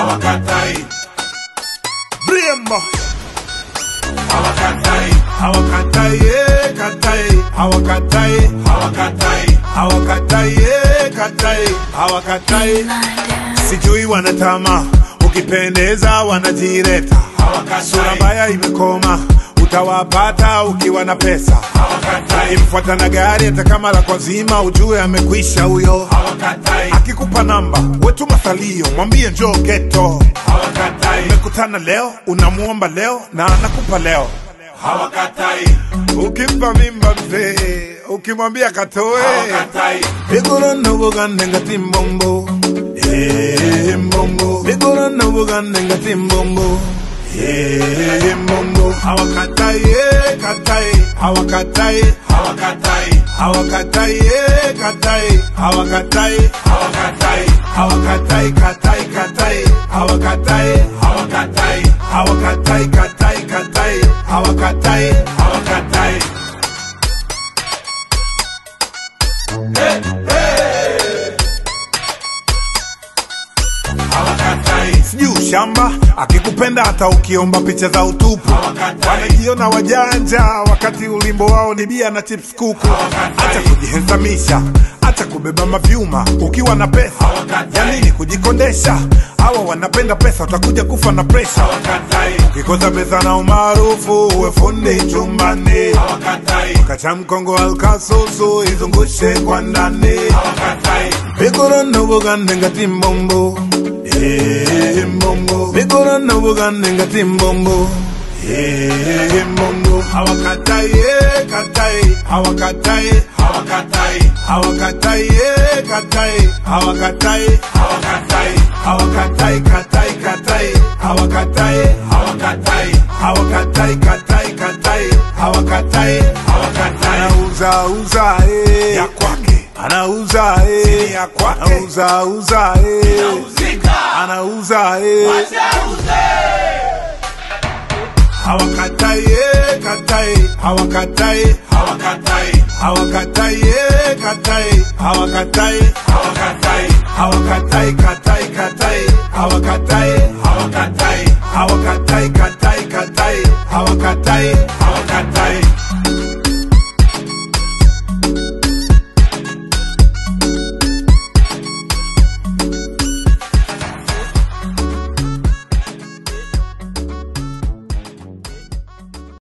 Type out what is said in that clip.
hawakatai Brembo hawakatai hawakatai eh, katai hawakatai hawakatai hawakatai eh, katai hawakatai sijui wanatama ukipendeza wanajireta sura hawakatai mbaya imekoma utawapata ukiwa na pesa hawakatai imfuata na gari hata kama la kwazima ujue amekwisha huyo hawakatai akikupa namba wetu mathalio mwambie njoo geto hawakatai umekutana leo unamuomba leo na anakupa leo hawakatai ukimpa mimba mzee ukimwambia katoe hawakatai vigorana bugande ngati mbombo Eh, mbombo vigorana bugande ngati mbombo Eh, mbombo hawakatai eh, katai hawakatai hawakatai hawakatai eh, katai hawakatai hawakatai hawakatai katai katai hawakatai hawakatai hawakatai katai katai hawakatai hawakatai hawakatai sijui ushamba akikupenda hata ukiomba picha za utupu Hawakatai. wanajiona wajanja wakati ulimbo wao ni bia na chips kuku Hawakatai. hata kujihesamisha hata kubeba mavyuma ukiwa na pesa Hawakatai. yanini kujikondesha hawa wanapenda pesa utakuja kufa na presha hawakatai ukikosa pesa na umaarufu uwe fundi chumbani hawakatai kacha mkongo alkasusu izungushe kwa ndani hawakatai vigorana bugande ngati mbombo Eh, mbombo vigorana bugande ngati mbombo Eh, mbombo hawakatai eh, katai hawakatai hawakatai hawakatai eh, katai hawakatai hawakatai hawakatai katai katai hawakatai hawakatai hawakatai katai katai hawakatai hawakatai anauza uza eh. ya kwake anauza eh. Sini ya kwake. anauza uza eh. nauzika anauza eh. wachauze hawakatai eh, katai hawakatai hawakatai hawakatai eh, katai hawakatai hawakatai hawakatai katai